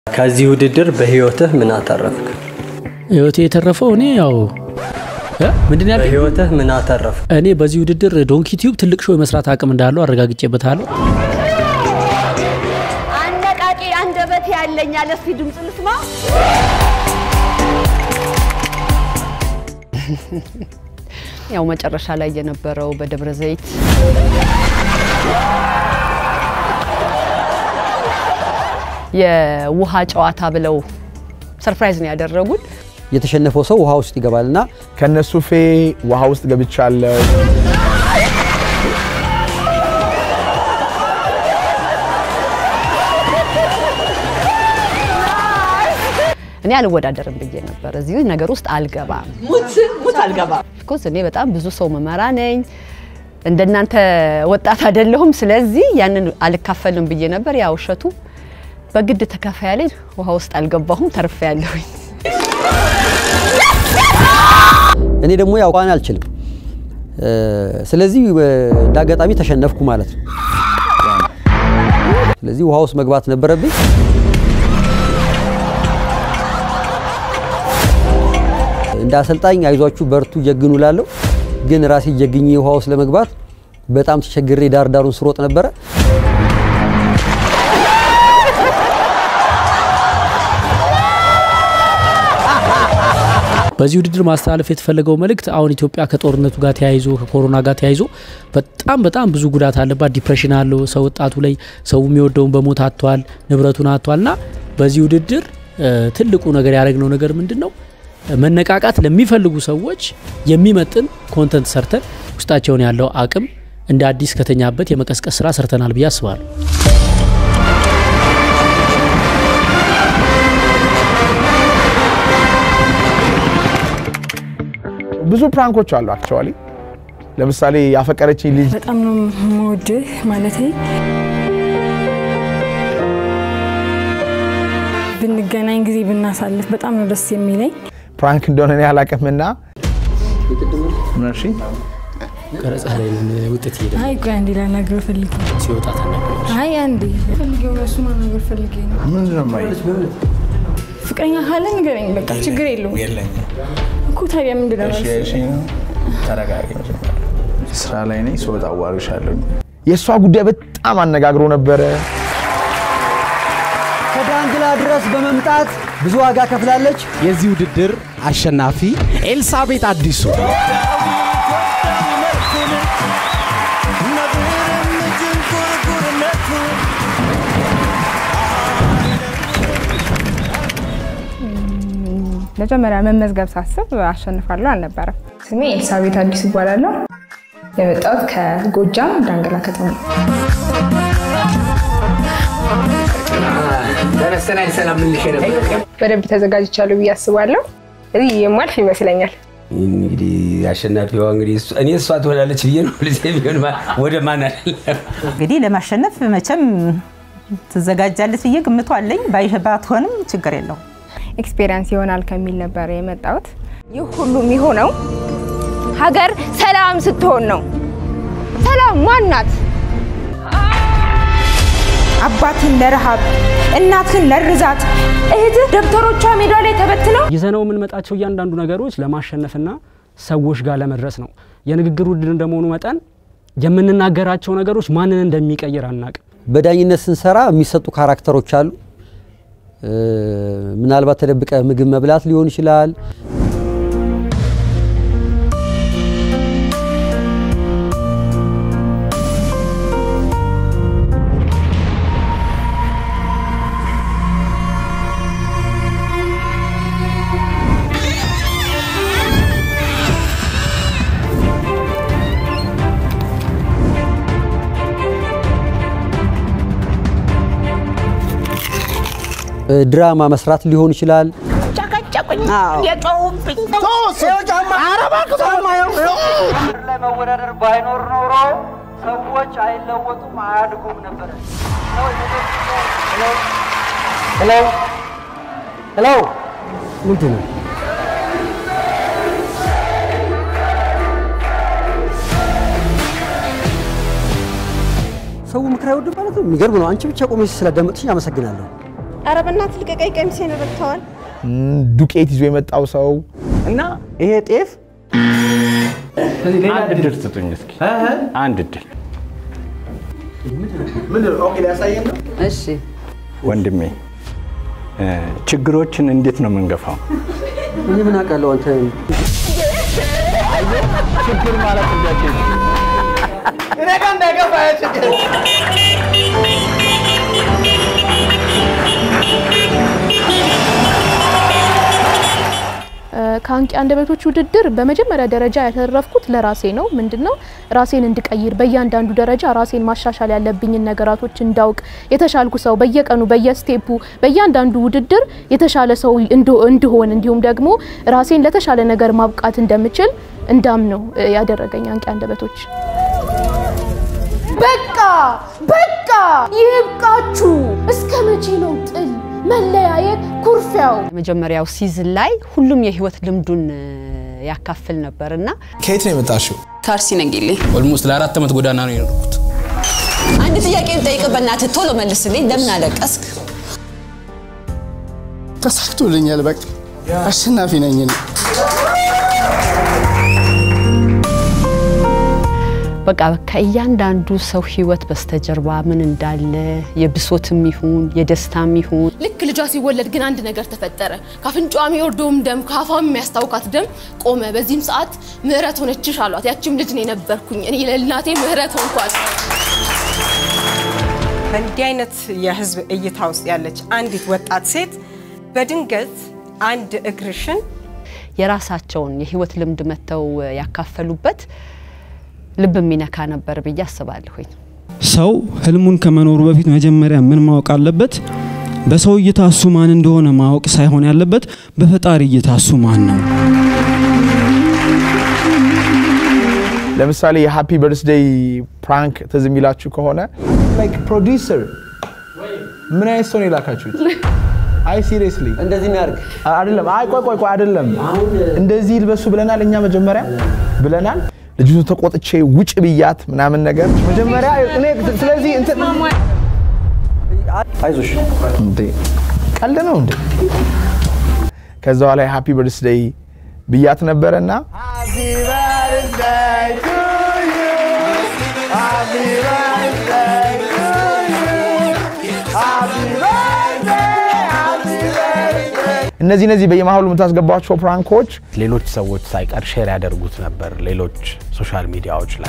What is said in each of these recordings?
ከዚህ ውድድር በህይወትህ ምን አተረፍክ? ህይወቴ የተረፈው እኔ ያው እ? ምንድን ያልከኝ? በህይወትህ ምን አተረፍክ? እኔ በዚህ ውድድር ዶንኪ ቲዩብ ትልቅ ሾው የመስራት አቅም እንዳለው አረጋግጬበታለሁ። አነቃቂ አንደበት ያለኝ አለ። እስኪ ድምፅ ልስማ። ያው መጨረሻ ላይ የነበረው በደብረ ዘይት የውሃ ጨዋታ ብለው ሰርፕራይዝ ነው ያደረጉን። የተሸነፈው ሰው ውሃ ውስጥ ይገባልና ከነሱ ፌ ውሃ ውስጥ ገብቻለሁ። እኔ አልወዳደርም ብዬ ነበር። እዚህ ነገር ውስጥ አልገባም። ሙት አልገባም። ኦፍኮርስ እኔ በጣም ብዙ ሰው መመራ ነኝ። እንደናንተ ወጣት አይደለሁም። ስለዚህ ያንን አልካፈልም ብዬ ነበር። ያ ውሸቱ በግድ ተካፋይ ያለኝ ውሃ ውስጥ አልገባሁም። ተርፌ ያለሁኝ እኔ ደግሞ ያው ዋና አልችልም። እ፣ ስለዚህ እ፣ እንደ አጋጣሚ ተሸነፍኩ ማለት ነው። ስለዚህ ውሃ ውስጥ መግባት ነበረብኝ። እንደ አሰልጣኝ አይዟችሁ በርቱ ጀግኑ ላለሁ ግን ራሴ ጀግኜ ውሃ ውስጥ ለመግባት በጣም ተቸግሬ ዳር ዳሩን ስሮጥ ነበረ። በዚህ ውድድር ማስተላለፍ የተፈለገው መልእክት አሁን ኢትዮጵያ ከጦርነቱ ጋር ተያይዞ ከኮሮና ጋር ተያይዞ በጣም በጣም ብዙ ጉዳት አለባት። ዲፕሬሽን አለው ሰው ወጣቱ ላይ ሰው የሚወደውን በሞት አጥቷል፣ ንብረቱን አጥቷል። እና በዚህ ውድድር እ፣ ትልቁ ነገር ያደረግነው ነገር ምንድን ነው? መነቃቃት ለሚፈልጉ ሰዎች የሚመጥን ኮንተንት ሰርተን ውስጣቸውን ያለው አቅም እንደ አዲስ ከተኛበት የመቀስቀስ ስራ ሰርተናል ብዬ አስባለሁ። ብዙ ፕራንኮች አሉ አክቹዋሊ። ለምሳሌ ያፈቀረችኝ ልጅ በጣም ነው የምወድህ ማለቴ ብንገናኝ ጊዜ ብናሳልፍ በጣም ነው ደስ የሚለኝ። ፕራንክ እንደሆነ እኔ አላውቅምና ምን አልሽኝ? ቀረጻ ላይ ውጤት ሄደ አይ ቆይ አንዴ ላናግረው ፈልጌ ሲወጣ ተናገረች። አይ አንዴ ፈልጌው እሱ ማናገር ፈልጌ ነው። ምንድን ነው የማይል? ፍቅረኛ ካለ ንገረኝ፣ በቃ ችግር የለውም የለኝም። እኮ ታዲያ ምንድን ነው እሺ መልስ? እሺ ነው። ተረጋጊ መጀመሪያ። ስራ ላይ ነኝ። ስወጣ አዋርሻለሁ። የእሷ ጉዳይ በጣም አነጋግሮ ነበረ። ከዳንግላ ድረስ በመምጣት ብዙ ዋጋ ከፍላለች። የዚህ ውድድር አሸናፊ ኤልሳቤጥ አዲሱ መጀመሪያ መመዝገብ ሳስብ አሸንፋለሁ አልነበረም። ስሜ ኤልሳቤት አዲስ ይባላለሁ። የመጣሁት ከጎጃም ዳንግላ ከተማ ነው። በደንብ ተዘጋጅቻለሁ ብዬ አስባለሁ። እዚህ የማልፍ ይመስለኛል። እንግዲህ አሸናፊዋ እንግዲህ እሷ- እኔ እሷ ትሆናለች ብዬ ነው ልጅ ቢሆን ማ- ወደ ማን አይደለም እንግዲህ ለማሸነፍ መቼም ትዘጋጃለች ብዬ ግምቱ አለኝ። ባይ- ባትሆንም ችግር የለውም። ኤክስፔሪንስ ይሆናል ከሚል ነበር የመጣሁት። ይህ ሁሉ የሚሆነው ሀገር ሰላም ስትሆን ነው። ሰላም ማናት? አባትን ለረሃብ እናትን ለርዛት እህትህ ደብተሮቿ ሜዳ ላይ ተበትነው ይዘነው የምንመጣቸው እያንዳንዱ ነገሮች ለማሸነፍና ሰዎች ጋር ለመድረስ ነው። የንግግር ውድድር እንደመሆኑ መጠን የምንናገራቸው ነገሮች ማንን እንደሚቀይር አናቅም። በዳኝነት ስንሰራ የሚሰጡ ካራክተሮች አሉ። እ፣ ምናልባት ተደብቀ ምግብ መብላት ሊሆን ይችላል። እ፣ ድራማ መስራት ሊሆን ይችላል። ለመወዳደር ባይኖር ኖሮ ሰዎች አይለወጡም፣ አያድጉም ነበር። ሄሎ ሄሎ፣ ምንድን ነው ሰው ምክር አይወድም ማለት ነው። የሚገርም ነው። አንቺ ብቻ ቆመሽ ስላዳመጥሽኝ አመሰግናለሁ። ኧረ በእናትህ ልቀቀኝ፣ ቀሚሴን ረግተዋል። እም፣ ዱቄት ይዞ የመጣው ሰው እና ይሄ ጤፍ አንድ እድል ስጡኝ እስኪ አንድ እድል እሺ ወንድሜ እ፣ ችግሮችን እንዴት ነው የምንገፋው? እኔ ምን አውቃለሁ አንተ ችግር ማለት እንደዚህ ነው። እኔ ጋር እንዳይገባ ያ ችግር ከአንቂ አንደበቶች ውድድር በመጀመሪያ ደረጃ ያተረፍኩት ለራሴ ነው። ምንድነው ራሴን እንድቀይር በእያንዳንዱ ደረጃ ራሴን ማሻሻል ያለብኝን ነገራቶች እንዳውቅ የተሻልኩ ሰው በየቀኑ በየስቴፑ በእያንዳንዱ ውድድር የተሻለ ሰው እንድ- እንድሆን እንዲሁም ደግሞ ራሴን ለተሻለ ነገር ማብቃት እንደምችል እንዳም ነው ያደረገኝ አንቂ አንደበቶች። በቃ በቃ ይብቃችሁ። እስከ መቼ ነው ጥል፣ መለያየት፣ ኩርፊያው? መጀመሪያው ሲዝን ላይ ሁሉም የህይወት ልምዱን እ፣ ያካፍል ነበር እና ከየት ነው የመጣሽው? ከአርሲ ነጌሌ። ኦልሞስት ለአራት ዓመት ጎዳና ነው የኖርኩት። አንድ ጥያቄ ልጠይቅ፣ በእናትህ ቶሎ መልስልኝ። ለምን አለቀስክ? ተሳክቶልኛል። በቃ አሸናፊ ነኝ እኔ። በቃ ከእያንዳንዱ ሰው ህይወት በስተጀርባ ምን እንዳለ የብሶትም ይሁን የደስታም ይሁን ልክ ልጇ ሲወለድ ግን አንድ ነገር ተፈጠረ። ከአፍንጫዋ የሚወርደውም ደም ከአፏም የሚያስታውካት ደም ቆመ። በዚህም ሰዓት ምህረት ሆነችሽ አሏት። ያችም ልጅ እኔ ነበርኩኝ። እኔ ለእናቴ ምህረት ሆንኳት። በእንዲህ አይነት የህዝብ እይታ ውስጥ ያለች አንዲት ወጣት ሴት በድንገት አንድ እግርሽን የራሳቸውን የህይወት ልምድ መጥተው ያካፈሉበት ልብ የሚነካ ነበር ብዬ አስባለሁኝ። ሰው ህልሙን ከመኖሩ በፊት መጀመሪያ ምን ማወቅ አለበት? በሰው እይታ እሱ ማን እንደሆነ ማወቅ ሳይሆን ያለበት በፈጣሪ እይታ እሱ ማን ነው። ለምሳሌ የሃፒ በርዝዴይ ፕራንክ ትዝ የሚላችሁ ከሆነ ላይክ ፕሮዲውሰር ምን አይነት ሰው ነው የላካችሁት? አይ ሲሪየስሊ እንደዚህ የሚያደርግ አይደለም። አይ ቆይ ቆይ ቆይ አይደለም። እንደዚህ ይልበሱ ብለናል እኛ መጀመሪያ ብለናል። ልጅቱ ተቆጥቼ ውጭ ብያት ምናምን ነገር መጀመሪያ እኔ ስለዚህ እንትን አይዞሽ እንዴ ቀልድ ነው እንዴ? ከዛ በኋላ ሃፒ በርዝዴይ ብያት ነበረና እነዚህ እነዚህ በየመሀሉ የምታስገባቸው ፕራንኮች ሌሎች ሰዎች ሳይቀር ሼር ያደርጉት ነበር ሌሎች ሶሻል ሚዲያዎች ላይ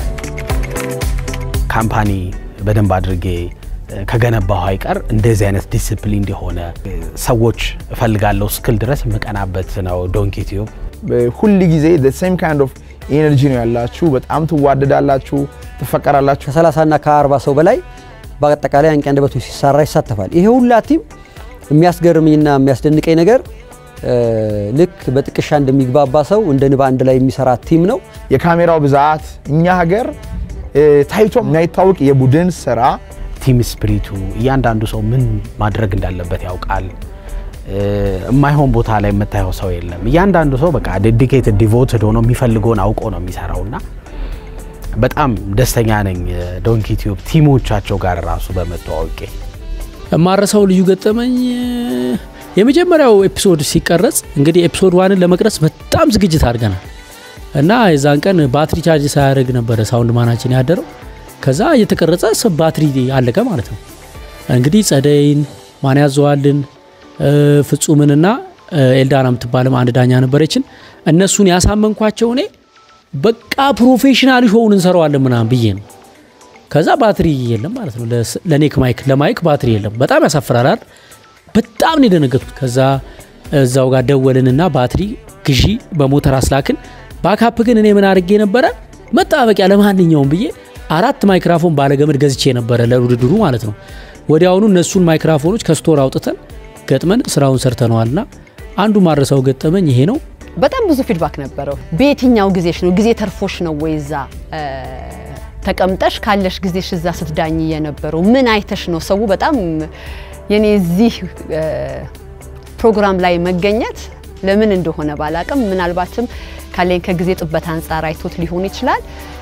ካምፓኒ በደንብ አድርጌ ከገነባሁ አይቀር እንደዚህ አይነት ዲስፕሊን የሆነ ሰዎች እፈልጋለሁ እስክል ድረስ የምቀናበት ነው ዶንኪ ቲዩብ። ሁል ጊዜ ሴም ካይንድ ኦፍ ኤነርጂ ነው ያላችሁ። በጣም ትዋደዳላችሁ፣ ትፈቀራላችሁ። ከ30 እና ከ40 ሰው በላይ በአጠቃላይ አንቂ አንደበቶች ሲሰራ ይሳተፋል። ይሄ ሁላ ቲም የሚያስገርምኝና የሚያስደንቀኝ ነገር ልክ በጥቅሻ እንደሚግባባ ሰው እንደ ንብ አንድ ላይ የሚሰራ ቲም ነው። የካሜራው ብዛት እኛ ሀገር ታይቶ የማይታወቅ የቡድን ስራ ቲም ስፕሪቱ እያንዳንዱ ሰው ምን ማድረግ እንዳለበት ያውቃል። የማይሆን ቦታ ላይ የምታየው ሰው የለም። እያንዳንዱ ሰው በቃ ዴዲኬትድ ዲቮትድ ሆኖ የሚፈልገውን አውቆ ነው የሚሰራው እና በጣም ደስተኛ ነኝ ዶንኪ ቲዩብ ቲሞቻቸው ጋር ራሱ በመተዋወቄ። የማረሳው ልዩ ገጠመኝ የመጀመሪያው ኤፒሶድ ሲቀረጽ እንግዲህ ኤፒሶድ ዋንን ለመቅረጽ በጣም ዝግጅት አድርገናል እና የዛን ቀን ባትሪ ቻርጅ ሳያደርግ ነበረ ሳውንድ ማናችን ያደረው። ከዛ እየተቀረጸ ባትሪ አለቀ ማለት ነው። እንግዲህ ጸደይን ማን ያዘዋልን ፍጹምንና ኤልዳና የምትባለም አንድ ዳኛ ነበረችን። እነሱን ያሳመንኳቸው እኔ በቃ ፕሮፌሽናል ሾውን እንሰራዋለን ምናምን ብዬ ነው። ከዛ ባትሪ የለም ማለት ነው። ለኔክ ማይክ ለማይክ ባትሪ የለም። በጣም ያሳፍራላል። በጣም ነው የደነገጥኩት። ከዛ እዛው ጋር ደወልንና ባትሪ ግዢ በሞተር አስላክን። ባካፕ ግን እኔ ምን አድርጌ ነበረ መጣበቂያ ለማንኛውም ብዬ አራት ማይክራፎን ባለገመድ ገዝቼ ነበረ ለውድድሩ ማለት ነው። ወዲያውኑ እነሱን ማይክራፎኖች ከስቶር አውጥተን ገጥመን ስራውን ሰርተነዋልና አንዱ ማረሳው ገጠመኝ ይሄ ነው። በጣም ብዙ ፊድባክ ነበረው። በየትኛው ጊዜሽ ነው ጊዜ ተርፎሽ ነው ወይ እዛ ተቀምጠሽ ካለሽ ጊዜሽ እዛ ስትዳኝ የነበረው ምን አይተሽ ነው? ሰው በጣም የኔ እዚህ ፕሮግራም ላይ መገኘት ለምን እንደሆነ ባላቅም ምናልባትም ካለኝ ከጊዜ ጥበት አንጻር አይቶት ሊሆን ይችላል።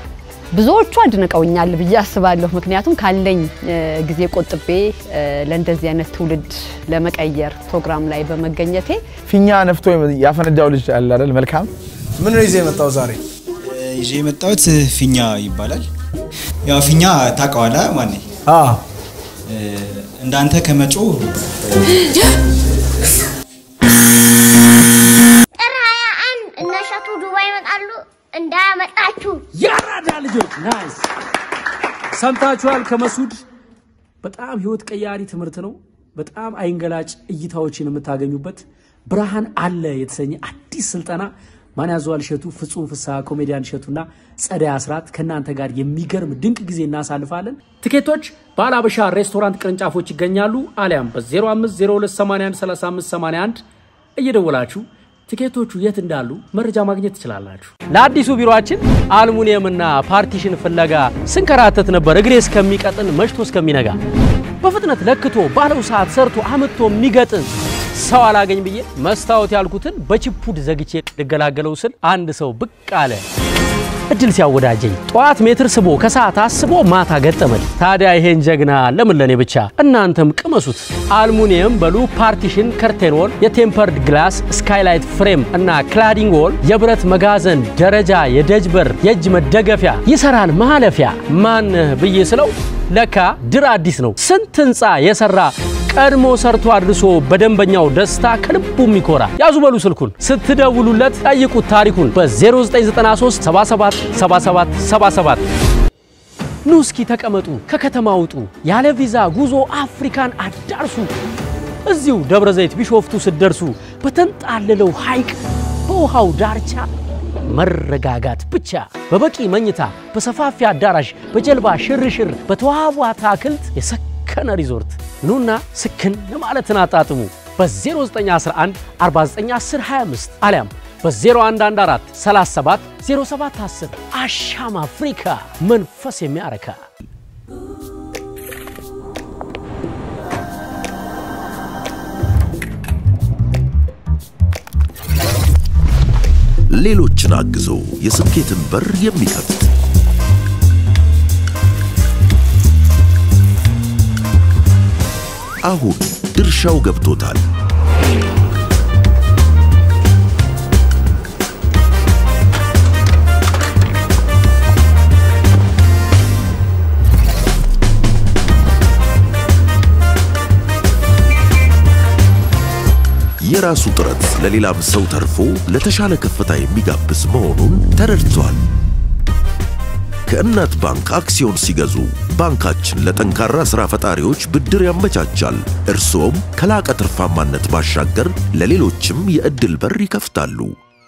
ብዙዎቹ አድንቀውኛል ብዬ አስባለሁ። ምክንያቱም ካለኝ እ፣ ጊዜ ቆጥቤ እ፣ ለእንደዚህ አይነት ትውልድ ለመቀየር ፕሮግራም ላይ በመገኘቴ ፊኛ ነፍቶ ያፈነዳው ልጅ አለ አይደል? መልካም ምን ነው ይዘህ የመጣው ዛሬ? ይዤ የመጣሁት ፊኛ ይባላል። ያው ፊኛ ታውቀዋለህ ማኔ? እንዳንተ ከመጮ ጥር 21 እነ እሸቱ ዱባይ ይመጣሉ እንዳያመጣችሁ። ያራዳ ልጆች ናይስ ሰምታችኋል ከመሱድ በጣም ህይወት ቀያሪ ትምህርት ነው በጣም አይንገላጭ እይታዎችን የምታገኙበት ብርሃን አለ የተሰኘ አዲስ ስልጠና ማን ያዘዋል እሸቱ ፍጹም ፍስሐ ኮሜዲያን እሸቱና ጸደይ አስራት ከእናንተ ጋር የሚገርም ድንቅ ጊዜ እናሳልፋለን ትኬቶች በአላበሻ ሬስቶራንት ቅርንጫፎች ይገኛሉ አሊያም በ0502813581 እየደወላችሁ ትኬቶቹ የት እንዳሉ መረጃ ማግኘት ትችላላችሁ። ለአዲሱ ቢሮአችን አልሙኒየምና ፓርቲሽን ፍለጋ ስንከራተት ነበር እግሬ እስከሚቀጥን መሽቶ እስከሚነጋ። በፍጥነት ለክቶ ባለው ሰዓት ሰርቶ አምጥቶ የሚገጥን ሰው አላገኝ ብዬ መስታወት ያልኩትን በችፑድ ዘግቼ ልገላገለው ስል አንድ ሰው ብቅ አለ። እድል ሲያወዳጀኝ ጠዋት ሜትር ስቦ ከሰዓት አስቦ ማታ ገጠመኝ። ታዲያ ይሄን ጀግና ለምን ለኔ ብቻ እናንተም ቅመሱት። አልሙኒየም በሉ ፓርቲሽን፣ ከርቴን ዎል፣ የቴምፐርድ ግላስ፣ ስካይላይት ፍሬም እና ክላዲንግ ዎል፣ የብረት መጋዘን፣ ደረጃ፣ የደጅ በር፣ የእጅ መደገፊያ ይሰራል ማለፊያ። ማን ብዬ ስለው ለካ ድር አዲስ ነው ስንት ህንፃ የሰራ ቀድሞ ሰርቶ አድርሶ በደንበኛው ደስታ ከልቡ የሚኮራ ያዙ በሉ ስልኩን ስትደውሉለት ጠይቁት ታሪኩን በ0993 77 77 77 ኑ እስኪ ተቀመጡ ከከተማ ውጡ ያለ ቪዛ ጉዞ አፍሪካን አዳርሱ እዚሁ ደብረ ዘይት ቢሾፍቱ ስትደርሱ በተንጣለለው ሐይቅ በውሃው ዳርቻ መረጋጋት ብቻ በበቂ መኝታ በሰፋፊ አዳራሽ በጀልባ ሽርሽር በተዋቡ አትክልት የሰከነ ሪዞርት ኑና ስክን ለማለትን አጣጥሙ በ0911 491025 አሊያም በ0114 37 0710 አሻም አፍሪካ መንፈስ የሚያረካ ሌሎችን አግዞ የስኬትን በር የሚከፍት አሁን ድርሻው ገብቶታል። የራሱ ጥረት ለሌላም ሰው ተርፎ ለተሻለ ከፍታ የሚጋብዝ መሆኑን ተረድቷል። ከእናት ባንክ አክሲዮን ሲገዙ ባንካችን ለጠንካራ ሥራ ፈጣሪዎች ብድር ያመቻቻል። እርስዎም ከላቀ ትርፋማነት ባሻገር ለሌሎችም የዕድል በር ይከፍታሉ።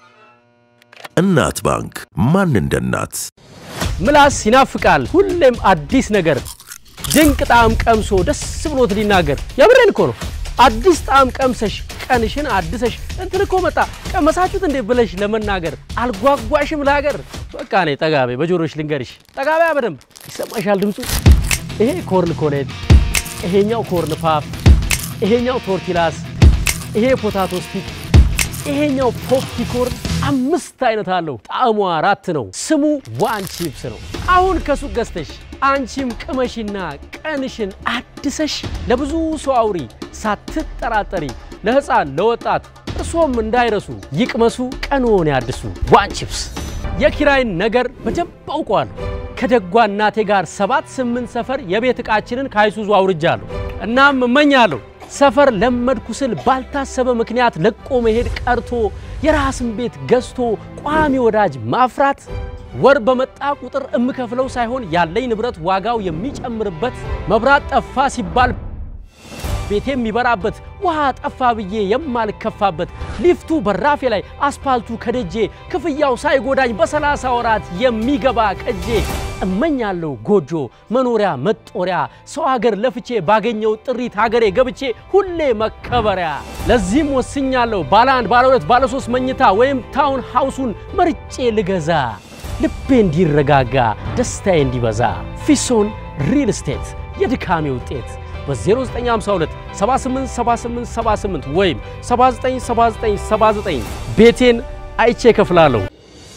እናት ባንክ ማን እንደ እናት? ምላስ ይናፍቃል ሁሌም አዲስ ነገር ድንቅ ጣዕም ቀምሶ ደስ ብሎት ሊናገር የምሬን እኮ ነው አዲስ ጣዕም ቀምሰሽ ቀንሽን አድሰሽ እንትን እኮ መጣ ቀመሳችሁት እንዴ ብለሽ ለመናገር አልጓጓሽም ለሀገር በቃ እኔ ጠጋቤ በጆሮሽ ልንገርሽ ጠጋቢያ በደንብ ይሰማሻል ድምፁ ይሄ ኮርን ኮሌት ይሄኛው ኮርን ፓፍ ይሄኛው ቶርቲላስ ይሄ ፖታቶ ስቲክ ይሄኛው ፖፕቲኮርን አምስት አይነት አለው ጣዕሙ አራት ነው ስሙ ዋን ቺፕስ ነው አሁን ከሱቅ ገዝተሽ አንቺም ቅመሽና ቀንሽን አድሰሽ ለብዙ ሰው አውሪ ሳትጠራጠሪ ለህፃን ለወጣት እርሶም እንዳይረሱ ይቅመሱ ቀንዎን ያድሱ ዋን ቺፕስ የኪራይን ነገር በደንብ አውቀዋለሁ ከደጓ እናቴ ጋር ሰባት ስምንት ሰፈር የቤት ዕቃችንን ከአይሱዙ አውርጃለሁ እናም እመኛለሁ ሰፈር ለመድኩ ስል ባልታሰበ ምክንያት ለቆ መሄድ ቀርቶ የራስን ቤት ገዝቶ ቋሚ ወዳጅ ማፍራት ወር በመጣ ቁጥር እምከፍለው ሳይሆን ያለኝ ንብረት ዋጋው የሚጨምርበት መብራት ጠፋ ሲባል ቤቴ የሚበራበት ውሃ ጠፋ ብዬ የማልከፋበት ሊፍቱ በራፌ ላይ አስፓልቱ ከደጄ ክፍያው ሳይጎዳኝ በሰላሳ ወራት የሚገባ ቀጄ እመኛለሁ ጎጆ መኖሪያ መጦሪያ ሰው ሀገር ለፍቼ ባገኘው ጥሪት ሀገሬ ገብቼ ሁሌ መከበሪያ ለዚህም ወስኛለሁ ባለ አንድ ባለ ሁለት ባለ ሶስት መኝታ ወይም ታውን ሃውሱን መርጬ ልገዛ ልቤ እንዲረጋጋ ደስታዬ እንዲበዛ ፊሶን ሪል ስቴት የድካሜ ውጤት በ0952 787878 ወይም 797979 ቤቴን አይቼ እከፍላለሁ።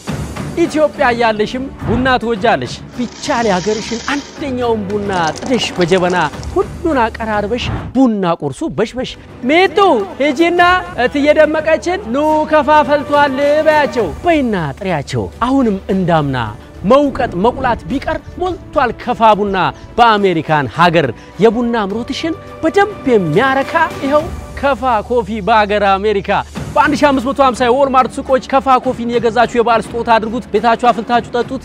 ኢትዮጵያ እያለሽም ቡና ትወጃለሽ። ቢቻል የሀገርሽን አንደኛውን ቡና ጥደሽ በጀበና ሁሉን አቀራርበሽ ቡና ቁርሱ በሽበሽ። ሜቱ ሂጂና እትዬ ደመቀችን ኑ ከፋፈልቷል በያቸው በይና ጥሪያቸው። አሁንም እንዳምና መውቀጥ መቁላት ቢቀር ሞልቷል ከፋ ቡና በአሜሪካን ሀገር የቡና አምሮትሽን በደንብ የሚያረካ ይኸው ከፋ ኮፊ በሀገር አሜሪካ በ1550 የዎልማርት ሱቆች ከፋ ኮፊን የገዛችሁ የበዓል ስጦታ አድርጉት። ቤታችሁ አፍልታችሁ ጠጡት።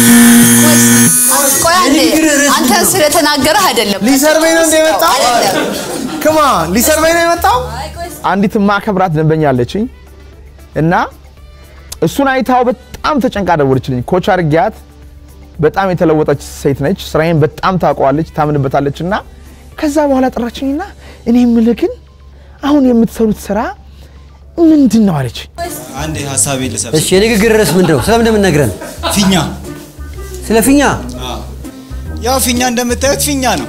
ቆይ አንዴ፣ አንተ ስለተናገረህ አይደለም ሊሰርበኝ ነው እንደ የመጣው ክማ ሊሰርበኝ ነው የመጣው። አንዲት ማከብራት ደንበኛ አለችኝ እና እሱን አይታው በጣም ተጨንቃ ደወለችልኝ። ኮች አድርጊያት በጣም የተለወጠች ሴት ነች። ስራዬን በጣም ታውቀዋለች፣ ታምንበታለች። እና ከዛ በኋላ ጠራችኝና እኔ የምልህ ግን አሁን የምትሰሩት ስራ ምንድን ነው አለች። አንድ ሀሳቤ ልሰብ እሺ የንግግር ርዕስ ምንድን ነው? ስለምን እንደምንነግረን? ፊኛ ስለ ፊኛ ያው ፊኛ እንደምታዩት ፊኛ ነው።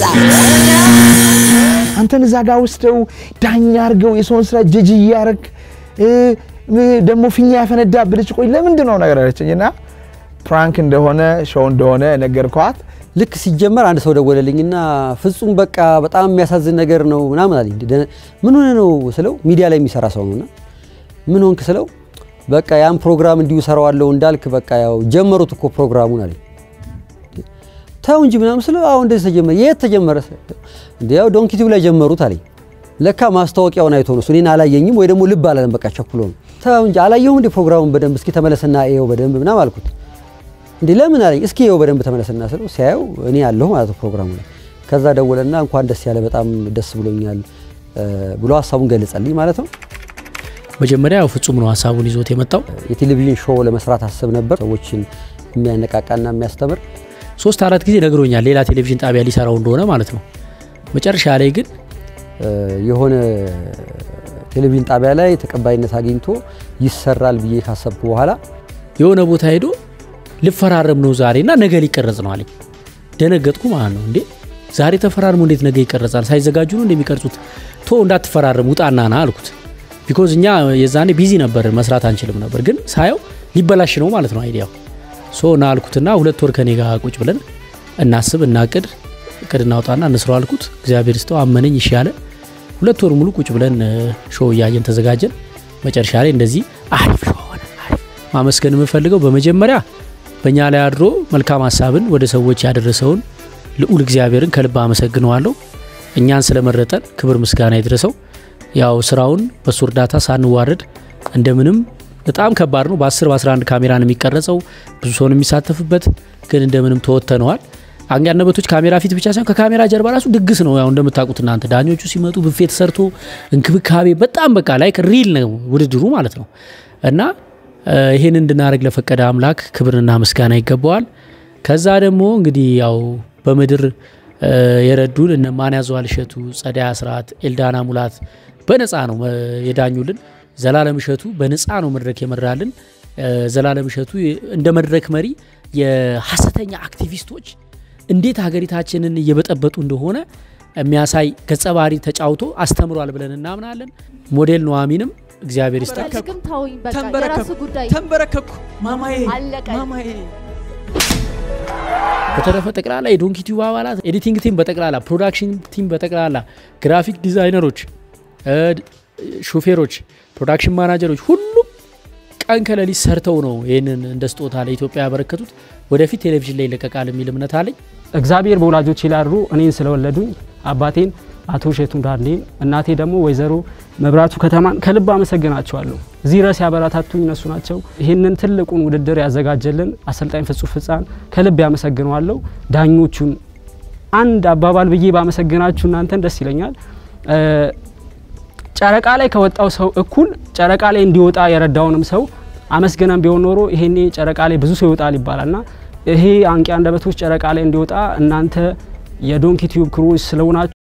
አንተን እዛ ጋር ወስደው ዳኛ አድርገው የሰውን ስራ ጀጅ እያረግ ደግሞ ፊኛ ያፈነዳ ብልጭ ቆይ ለምንድን ነው ነገር አለችኝ እና ፕራንክ እንደሆነ ሾው እንደሆነ ነገርኳት። ልክ ሲጀመር አንድ ሰው ደወለልኝና ፍጹም በቃ በጣም የሚያሳዝን ነገር ነው ምናምን አለኝ። ደነ- ምን ሆነ ነው ስለው ሚዲያ ላይ የሚሰራ ሰው ነውና ምን ሆንክ ስለው በቃ ያን ፕሮግራም እንዲሁ ሰራዋለሁ እንዳልክ በቃ ያው ጀመሩት እኮ ፕሮግራሙን አለኝ። ተው እንጂ ምናምን ስለው አሁን እንደዚህ ተጀመረ። የት ተጀመረ? እንደ ያው ዶንኪ ቲቪ ላይ ጀመሩት አለኝ። ለካ ማስታወቂያውን አይቶ ነው እሱ እኔን አላየኝም ወይ ደግሞ ልብ አላለም። በቃ ቸኩሎ ነው። ተው እንጂ አላየሁም እንደ ፕሮግራሙን በደንብ እስኪ ተመለስና እየው በደንብ ምናምን አልኩት። እንዴ ለምን አለኝ። እስኪ ይኸው በደንብ ተመለስና ስለው ሲያየው እኔ ያለሁ ማለት ነው ፕሮግራሙ ላይ። ከዛ ደወለና እንኳን ደስ ያለ በጣም ደስ ብሎኛል እ ብሎ ሀሳቡን ገለጸልኝ ማለት ነው። መጀመሪያ ያው ፍጹም ነው ሀሳቡን ይዞት የመጣው። የቴሌቪዥን ሾው ለመስራት አስብ ነበር፣ ሰዎችን የሚያነቃቃና የሚያስተምር ሶስት አራት ጊዜ ነግሮኛል፣ ሌላ ቴሌቪዥን ጣቢያ ሊሰራው እንደሆነ ማለት ነው። መጨረሻ ላይ ግን እ የሆነ ቴሌቪዥን ጣቢያ ላይ ተቀባይነት አግኝቶ ይሰራል ብዬ ካሰብኩ በኋላ የሆነ ቦታ ሄዶ ልፈራረም ነው ዛሬ እና ነገ ሊቀረጽ ነው አለኝ። ደነገጥኩ ማለት ነው። እንዴ ዛሬ ተፈራርሞ እንዴት ነገ ይቀረጻል? ሳይዘጋጁ ነው እንደሚቀርጹት? ቶ እንዳትፈራረም ውጣና ና አልኩት። ቢኮዝ እኛ የዛኔ ቢዚ ነበር መስራት አንችልም ነበር፣ ግን ሳየው ሊበላሽ ነው ማለት ነው አይዲያው። ሶ ና አልኩትና ሁለት ወር ከኔ ጋር ቁጭ ብለን እናስብ፣ እናቅድ፣ እቅድ እናውጣና እንስራው አልኩት። እግዚአብሔር ስተው አመነኝ፣ እሺ አለ። ሁለት ወር ሙሉ ቁጭ ብለን ሾው እያየን ተዘጋጀን። መጨረሻ ላይ እንደዚህ አሪፍ ሾው ሆነ። አሪፍ ማመስገን የምፈልገው በመጀመሪያ በእኛ ላይ አድሮ መልካም ሀሳብን ወደ ሰዎች ያደረሰውን ልዑል እግዚአብሔርን ከልብ አመሰግነዋለሁ። እኛን ስለመረጠን ክብር ምስጋና ይድረሰው። ያው ስራውን በሱ እርዳታ ሳንዋረድ እንደምንም በጣም ከባድ ነው። በ10 በ11 ካሜራ ነው የሚቀረጸው፣ ብዙ ሰው ነው የሚሳተፍበት፣ ግን እንደምንም ተወጥተነዋል። አንጋነበቶች ካሜራ ፊት ብቻ ሳይሆን ከካሜራ ጀርባ ራሱ ድግስ ነው። ያው እንደምታውቁት እናንተ ዳኞቹ ሲመጡ ብፌ ተሰርቶ እንክብካቤ በጣም በቃ ላይ ሪል ነው ውድድሩ ማለት ነው እና ይህን እንድናደርግ ለፈቀደ አምላክ ክብርና ምስጋና ይገባዋል። ከዛ ደግሞ እንግዲህ ያው በምድር የረዱን እነ ማን ያዘዋል እሸቱ፣ ጸደይ አስራት፣ ኤልዳና ሙላት በነፃ ነው የዳኙልን። ዘላለም እሸቱ በነፃ ነው መድረክ የመራልን። ዘላለም እሸቱ እንደ መድረክ መሪ የሀሰተኛ አክቲቪስቶች እንዴት ሀገሪታችንን እየበጠበጡ እንደሆነ የሚያሳይ ገጸ ባህሪ ተጫውቶ አስተምሯል ብለን እናምናለን። ሞዴል ኑሐሚንም እግዚአብሔር ይስጣል። ግን ተውኝ፣ በቃ ተንበረከኩ፣ የራሱ ጉዳይ ተንበረከኩ። ማማዬ አለቀ። ማማዬ በተረፈ ጠቅላላ የዶንኪ ቲዩብ አባላት፣ ኤዲቲንግ ቲም በጠቅላላ ፕሮዳክሽን ቲም በጠቅላላ ግራፊክ ዲዛይነሮች፣ ሾፌሮች፣ ፕሮዳክሽን ማናጀሮች ሁሉም ቀን ከሌሊት ሰርተው ነው ይህንን እንደ ስጦታ ለኢትዮጵያ ያበረከቱት። ወደፊት ቴሌቪዥን ላይ ይለቀቃል የሚል እምነት አለኝ። እግዚአብሔር በወላጆቼ ላይ አድሮ እኔን ስለወለዱኝ አባቴን አቶ እሸቱ ዳርኔን እናቴ ደግሞ ወይዘሮ መብራቱ ከተማን ከልብ አመሰግናቸዋለሁ። እዚህ ድረስ ያበረታቱኝ እነሱ ናቸው። ይህንን ትልቁን ውድድር ያዘጋጀልን አሰልጣኝ ፍጹም ፍጻን ከልብ ያመሰግነዋለሁ። ዳኞቹን አንድ አባባል ብዬ ባመሰግናችሁ እናንተን ደስ ይለኛል። ጨረቃ ላይ ከወጣው ሰው እኩል ጨረቃ ላይ እንዲወጣ የረዳውንም ሰው አመስገነን ቢሆን ኖሮ ይሄኔ ጨረቃ ላይ ብዙ ሰው ይወጣል ይባላልና ይሄ አንቂ አንደበቶች ጨረቃ ላይ እንዲወጣ እናንተ የዶንኪ ቲዩብ ክሮች ስለሆናችሁ